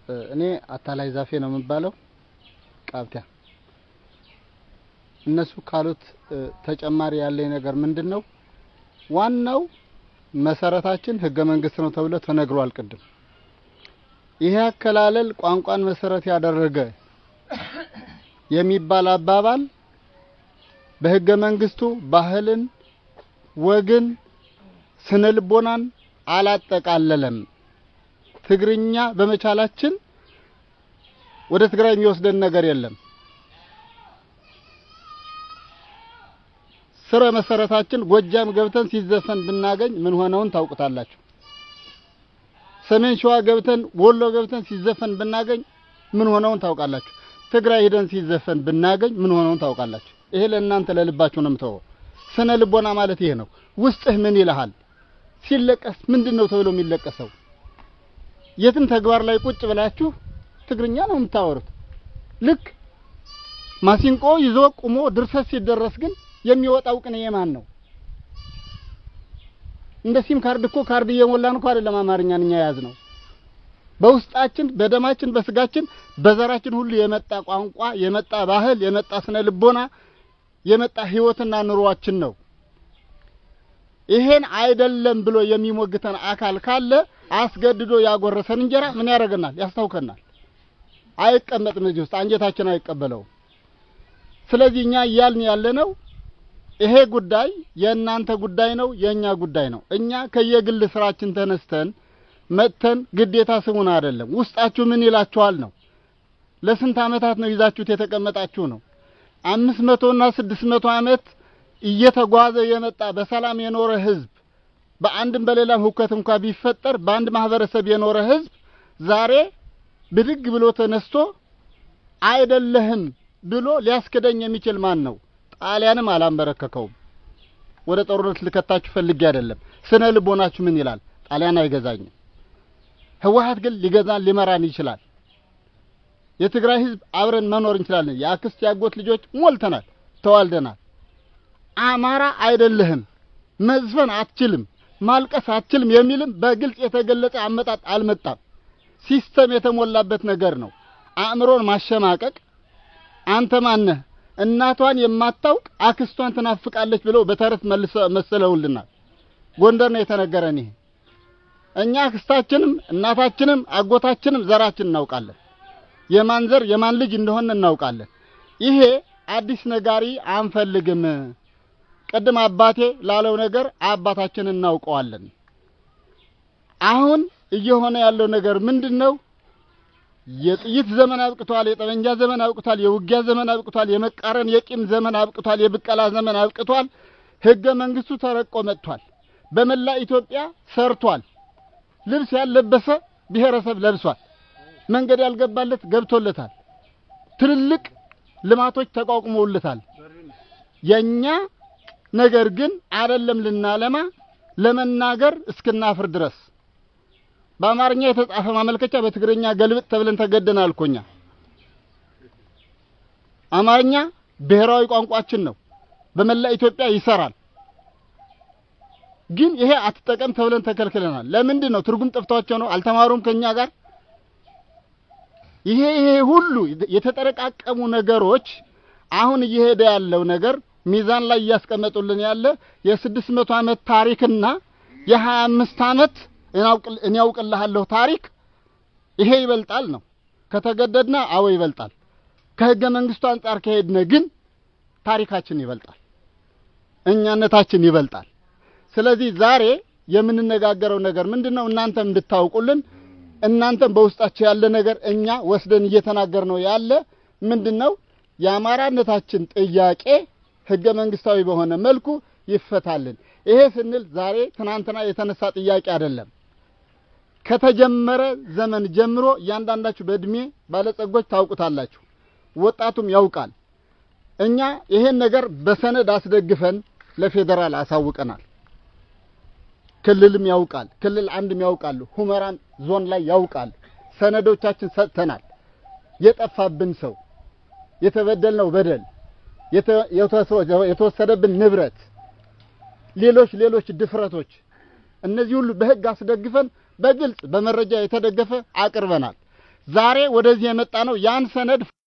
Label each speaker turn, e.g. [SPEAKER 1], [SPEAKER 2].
[SPEAKER 1] እኔ አታላይ ዛፌ ነው የምባለው ቃብቲያ። እነሱ ካሉት ተጨማሪ ያለኝ ነገር ምንድን ነው? ዋናው መሰረታችን ህገ መንግስት ነው ተብሎ ተነግሯል ቅድም። ይሄ አከላለል ቋንቋን መሰረት ያደረገ የሚባል አባባል በህገ መንግስቱ ባህልን፣ ወግን፣ ስነ ልቦናን አላጠቃለለም። ትግርኛ በመቻላችን ወደ ትግራይ የሚወስደን ነገር የለም። ስረ መሰረታችን ጎጃም ገብተን ሲዘፈን ብናገኝ ምን ሆነውን ታውቁታላችሁ። ሰሜን ሸዋ ገብተን ወሎ ገብተን ሲዘፈን ብናገኝ ምን ሆነውን ታውቃላችሁ። ትግራይ ሄደን ሲዘፈን ብናገኝ ምን ሆነውን ታውቃላችሁ። ይሄ ለእናንተ ለልባችሁ ነው የምተወው። ስነ ልቦና ማለት ይሄ ነው። ውስጥህ ምን ይልሃል? ሲለቀስ ምንድን ነው ተብሎ የሚለቀሰው? የትም ተግባር ላይ ቁጭ ብላችሁ ትግርኛ ነው የምታወሩት። ልክ ማሲንቆ ይዞ ቁሞ ድርሰት ሲደረስ ግን የሚወጣው ቅኔ የማን ነው? እንደ ሲም ካርድ እኮ ካርድ እየሞላን እኮ አይደለም አማርኛን እኛ የያዝ ነው። በውስጣችን በደማችን በስጋችን በዘራችን ሁሉ የመጣ ቋንቋ የመጣ ባህል የመጣ ስነ ልቦና የመጣ ህይወትና ኑሯችን ነው። ይሄን አይደለም ብሎ የሚሞግተን አካል ካለ አስገድዶ ያጎረሰን እንጀራ ምን ያደርገናል? ያስታውከናል። አይቀመጥም እዚህ ውስጥ አንጀታችን አይቀበለውም። ስለዚህ እኛ እያልን ያለነው ይሄ ጉዳይ የእናንተ ጉዳይ ነው፣ የእኛ ጉዳይ ነው። እኛ ከየግል ስራችን ተነስተን መጥተን ግዴታ ስሙን አይደለም ውስጣችሁ ምን ይላችኋል ነው። ለስንት ዓመታት ነው ይዛችሁት የተቀመጣችሁ ነው። አምስት መቶና ስድስት መቶ ዓመት እየተጓዘ የመጣ በሰላም የኖረ ህዝብ በአንድም በሌላም ሁከት እንኳ ቢፈጠር በአንድ ማህበረሰብ የኖረ ህዝብ ዛሬ ብድግ ብሎ ተነስቶ አይደለህም ብሎ ሊያስክደኝ የሚችል ማን ነው? ጣሊያንም አላንበረከከውም። ወደ ጦርነት ልከታችሁ ፈልጌ አይደለም። ስነ ልቦናችሁ ምን ይላል? ጣሊያን አይገዛኝም። ህወሓት ግን ሊገዛን ሊመራን ይችላል። የትግራይ ህዝብ አብረን መኖር እንችላለን። የአክስት ያጎት ልጆች ሞልተናል፣ ተዋልደናል። አማራ አይደለህም፣ መዝፈን አትችልም፣ ማልቀስ አትችልም የሚልም በግልጽ የተገለጸ አመጣጥ አልመጣም። ሲስተም የተሞላበት ነገር ነው። አእምሮን ማሸማቀቅ አንተ ማነህ እናቷን የማታውቅ አክስቷን ትናፍቃለች ብለው በተረት መሰለውልናል። ጎንደር ነው የተነገረን ይሄ። እኛ አክስታችንም እናታችንም አጎታችንም ዘራችን እናውቃለን። የማን ዘር የማን ልጅ እንደሆነ እናውቃለን። ይሄ አዲስ ነጋሪ አንፈልግም። ቅድም አባቴ ላለው ነገር አባታችንን እናውቀዋለን። አሁን እየሆነ ያለው ነገር ምንድን ነው? የጥይት ዘመን አብቅቷል። የጠመንጃ ዘመን አብቅቷል። የውጊያ ዘመን አብቅቷል። የመቃረን የቂም ዘመን አብቅቷል። የብቀላ ዘመን አብቅቷል። ህገ መንግስቱ ተረቆ መጥቷል። በመላ ኢትዮጵያ ሰርቷል። ልብስ ያልለበሰ ብሔረሰብ ለብሷል። መንገድ ያልገባለት ገብቶለታል። ትልልቅ ልማቶች ተቋቁመውለታል። የኛ ነገር ግን አይደለም ልናለማ ለመናገር እስክናፍር ድረስ በአማርኛ የተጻፈ ማመልከቻ በትግርኛ ገልብጥ ተብለን ተገደናል እኮ እኛ። አማርኛ ብሔራዊ ቋንቋችን ነው። በመላ ኢትዮጵያ ይሰራል። ግን ይሄ አትጠቀም ተብለን ተከልክለናል። ለምንድን ነው? ትርጉም ጠፍቷቸው ነው? አልተማሩም ከኛ ጋር። ይሄ ይሄ ሁሉ የተጠረቃቀሙ ነገሮች አሁን እየሄደ ያለው ነገር ሚዛን ላይ እያስቀመጡልን ያለ የስድስት መቶ ዓመት ታሪክና የሀያ አምስት ዓመት እኔ ያውቅልሃለሁ ታሪክ ይሄ ይበልጣል ነው። ከተገደድና አዎ ይበልጣል። ከህገ መንግስቱ አንጻር ከሄድነ ግን ታሪካችን ይበልጣል፣ እኛነታችን ይበልጣል። ስለዚህ ዛሬ የምንነጋገረው ነገር ምንድን ነው? እናንተም እንድታውቁልን እናንተም በውስጣችሁ ያለ ነገር እኛ ወስደን እየተናገር ነው ያለ ምንድን ነው? የአማራነታችን ጥያቄ ህገ መንግስታዊ በሆነ መልኩ ይፈታልን። ይሄ ስንል ዛሬ ትናንትና የተነሳ ጥያቄ አይደለም። ከተጀመረ ዘመን ጀምሮ እያንዳንዳችሁ በእድሜ ባለጸጎች ታውቁታላችሁ፣ ወጣቱም ያውቃል። እኛ ይሄን ነገር በሰነድ አስደግፈን ለፌዴራል አሳውቀናል። ክልልም ያውቃል፣ ክልል አንድም ያውቃሉ፣ ሁመራን ዞን ላይ ያውቃል። ሰነዶቻችን ሰጥተናል። የጠፋብን ሰው፣ የተበደልነው በደል፣ የተወሰደብን ንብረት፣ ሌሎች ሌሎች ድፍረቶች እነዚህ ሁሉ በህግ አስደግፈን በግልጽ በመረጃ የተደገፈ አቅርበናል። ዛሬ ወደዚህ የመጣ ነው ያን ሰነድ